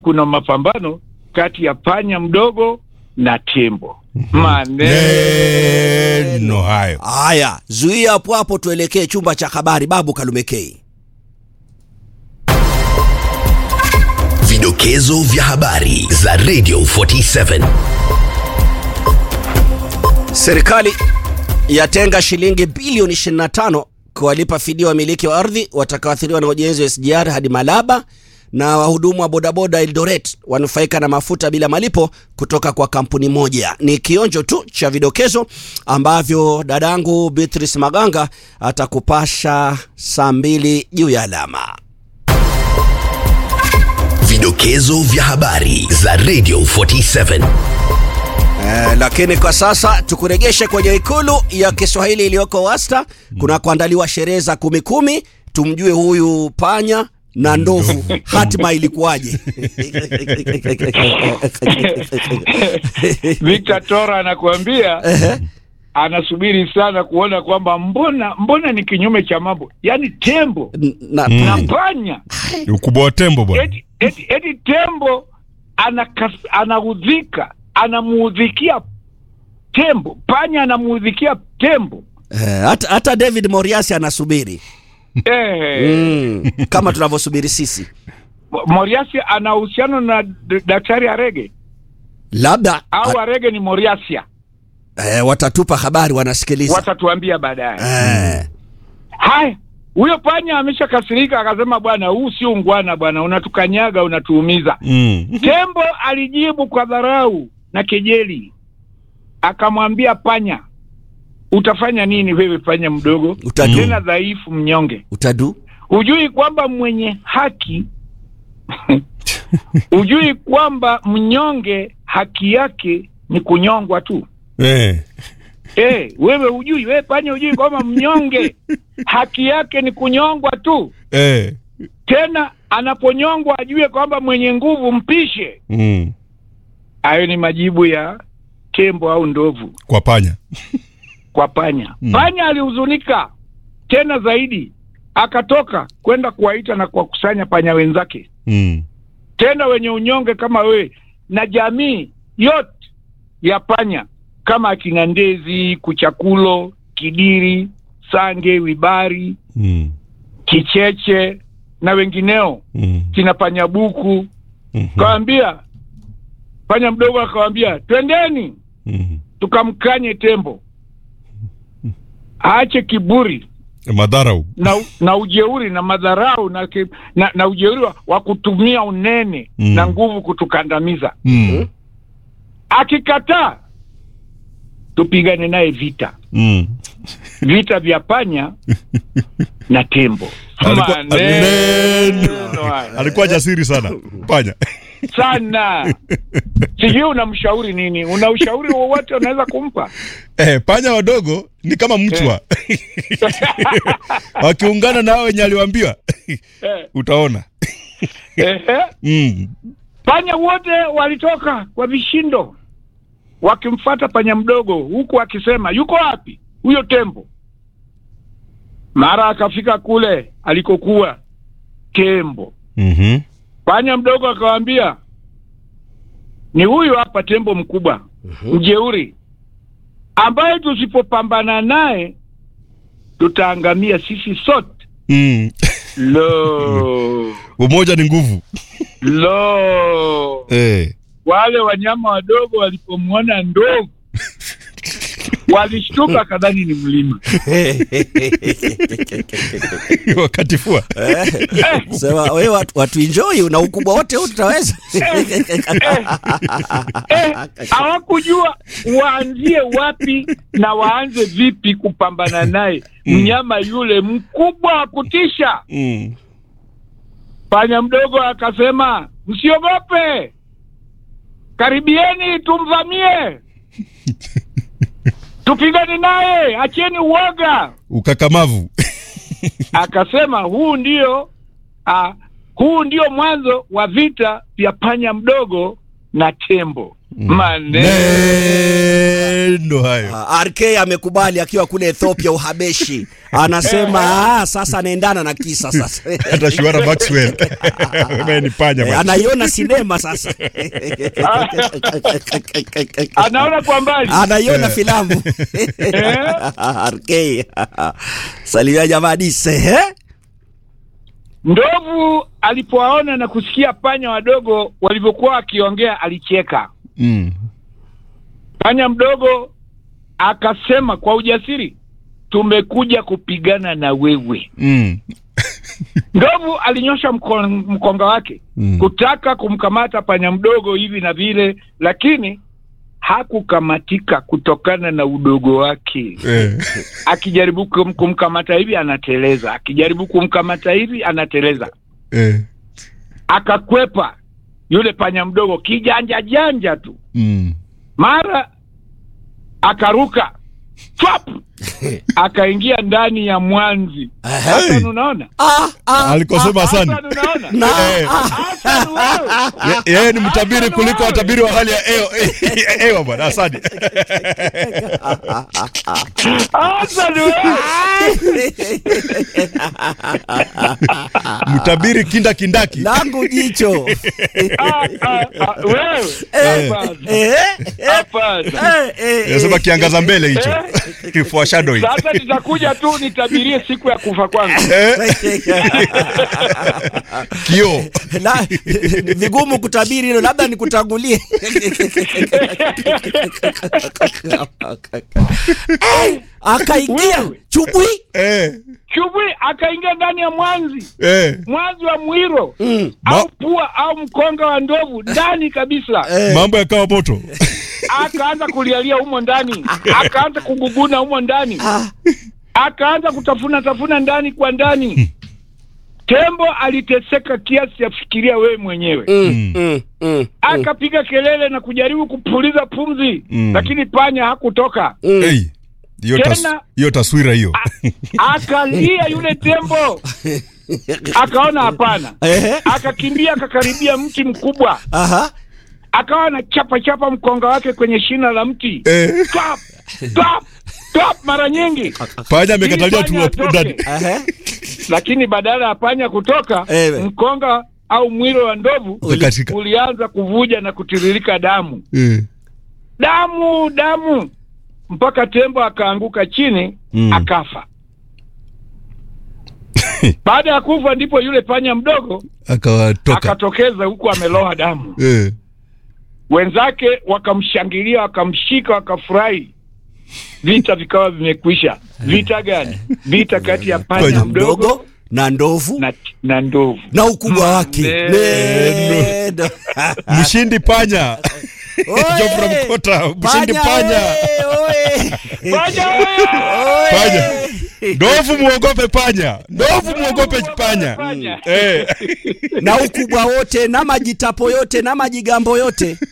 kuna mapambano kati ya panya mdogo na tembo. Maneno Neno hayo. Haya, zuia hapo hapo, tuelekee chumba cha habari. Babu Kalumekei. Vidokezo vya habari za Radio 47. Serikali yatenga shilingi bilioni 25 kuwalipa fidia wamiliki wa ardhi watakaoathiriwa na ujenzi wa SGR hadi Malaba, na wahudumu wa bodaboda Eldoret wanufaika na mafuta bila malipo kutoka kwa kampuni moja. Ni kionjo tu cha vidokezo ambavyo dadangu Beatrice Maganga atakupasha saa mbili juu ya alama. Vidokezo vya habari za Radio 47. Eh, lakini kwa sasa tukuregeshe kwenye ikulu ya Kiswahili iliyoko Wasta kuna kuandaliwa sherehe za kumi kumi, tumjue huyu panya na ndovu hatima ilikuwaje? Victor Tora anakuambia anasubiri sana kuona kwamba mbona mbona ni kinyume cha mambo, yaani tembo na, na panya Ukubwa wa tembo bwana. eti, eti, eti tembo anakas, anaudhika anamuudhikia tembo, panya anamuudhikia tembo eh, hata, hata David Moriasi anasubiri eh, mm, kama tunavyosubiri sisi, Moriasi ana uhusiano na d- daktari Arege labda au Arege ni Moriasia, eh, watatupa habari, wanasikiliza watatuambia baadaye. eh, Haya, huyo panya ameshakasirika akasema, bwana, huu si ungwana bwana, unatukanyaga unatuumiza. Mm. Tembo alijibu kwa dharau na kejeli, akamwambia panya, utafanya nini wewe panya mdogo, Utadu. tena dhaifu, mnyonge? utadu Hujui kwamba mwenye haki hujui kwamba mnyonge haki yake ni kunyongwa tu? Eh. Eh, wewe hujui, wewe panya hujui kwamba mnyonge haki yake ni kunyongwa tu? Eh. Tena anaponyongwa ajue kwamba mwenye nguvu mpishe. Mm. Hayo ni majibu ya tembo au ndovu Kwa panya. kwa panya. Mm. Panya alihuzunika tena zaidi, akatoka kwenda kuwaita na kuwakusanya panya wenzake, Mm. tena wenye unyonge kama wewe na jamii yote ya panya kama akina ndezi, kuchakulo, kidiri, sange, wibari, Mm. kicheche na wengineo, Mm. kina panyabuku. Mhm. Kawambia panya mdogo akawambia, twendeni Mhm. tukamkanye tembo aache kiburi Madharau. na, na ujeuri na madharau na, ki- na, na ujeuri wa, wa kutumia unene Mm. na nguvu kutukandamiza. Mm. Akikataa tupigane naye vita, Mm. vita vya panya na tembo. Alikuwa- Maneno haya. Alikuwa jasiri sana. Panya. sana. Sijui unamshauri nini? Una ushauri wowote unaweza kumpa? Eh, panya wadogo ni kama mchwa. Wakiungana na hao wenye aliwaambiwa. Eh, Utaona. ehe. Mm. Panya wote walitoka kwa vishindo wakimfata panya mdogo, huku akisema yuko wapi huyo tembo? Mara akafika kule alikokuwa tembo. Mhm. Panya mdogo akawaambia, ni huyu hapa tembo mkubwa mjeuri, ambaye tusipopambana naye tutaangamia sisi sote. Mm. Lo, Umoja ni nguvu. lo! Eh. Wale wanyama wadogo walipomwona ndovu walishtuka, kadhani ni mlima. Wakati fua. sema wewe watu, watu enjoy na ukubwa wote huu tutaweza Eh, hawakujua waanzie wapi na waanze vipi kupambana naye mnyama yule mkubwa wa kutisha. Mm. Panya mdogo akasema, msiogope, karibieni tumvamie, tupigane naye, acheni uoga. Ukakamavu. Akasema huu ndio ah, huu ndio mwanzo wa vita vya panya mdogo na tembo maneno Nendo hayo. Ah, RK amekubali akiwa kule Ethiopia Uhabeshi, anasema ah, sasa anaendana na kisa sasa Hata Shuara Maxwell. Wewe ni panya Eh, bwana. anaiona sinema sasa anaona kwa mbali anaiona filamu RK salimia jamaa dise eh? ndovu alipowaona na kusikia panya wadogo walivyokuwa wakiongea alicheka Mm. panya mdogo akasema kwa ujasiri tumekuja kupigana na wewe Mm. ndovu alinyosha mko, mkonga wake Mm. kutaka kumkamata panya mdogo hivi na vile lakini hakukamatika kutokana na udogo wake Eh. akijaribu kum, kumkamata hivi anateleza akijaribu kumkamata hivi anateleza Eh. akakwepa yule panya mdogo kijanja janja tu Mm. mara akaruka Chwap! akaingia ndani ya mwanzi Hassan unaona ah, ah, Alikosema Hassan sana. unaona na, Eh. Hassan wewe Ye- Yeye ni mtabiri kuliko watabiri wa hali ya hewa. Hewa bwana, asante. Hassan wewe Mtabiri kinda kindaki. langu jicho Ah, ah, ah, wewe Hapana. eh, eh, Hapana. eh, eh, Nasema eh. kiangaza mbele hicho. Foreshadowing. sasa nitakuja tu nitabirie siku ya kufa kwangu Eh, Kioo. La, ni vigumu kutabiri hilo labda nikutangulie Eh, akaingia Wewe. chubwi Eh. chubwi akaingia ndani ya mwanzi Eh. mwanzi wa mwiro Mm. au pua au mkonga wa ndovu ndani kabisa Eh. Mambo yakawa moto. akaanza kulialia humo ndani akaanza kuguguna humo ndani Ah, akaanza kutafuna tafuna ndani kwa ndani tembo aliteseka kiasi ya fikiria wewe mwenyewe mm, mm, mm, akapiga kelele na kujaribu kupuliza pumzi Mm. lakini panya hakutoka mm. Hey. Hiyo tas- Tena- hiyo taswira hiyo. akalia yule tembo akaona hapana Ehe, akakimbia akakaribia mti mkubwa aha. akawa na chapa chapa mkonga wake kwenye shina la mti Eh. Tap, tap, tap mara nyingi Panya amekatalia Ili tu panya hapo ndani. atoke. Ehe. lakini badala ya panya kutoka Ewe. mkonga au mwilo wa ndovu Ukakatika. ulianza kuvuja na kutiririka damu Eh. damu damu mpaka tembo akaanguka chini Mm. akafa baada ya kufa ndipo yule panya mdogo Akawatoka. akatokeza huku ameloa damu Eh. wenzake wakamshangilia wakamshika wakafurahi vita vikawa vimekwisha vita gani vita kati ya panya Panya mdogo mdogo na ndovu na, na ndovu na ukubwa wake Neno. Neno. Mshindi panya. Oye! Geoffrey Mkota, mshindi panya. oye, oye. panya wewe! Panya. Ndovu muogope panya. Ndovu muogope panya. Panya. Eh. na ukubwa wote na majitapo yote na majigambo yote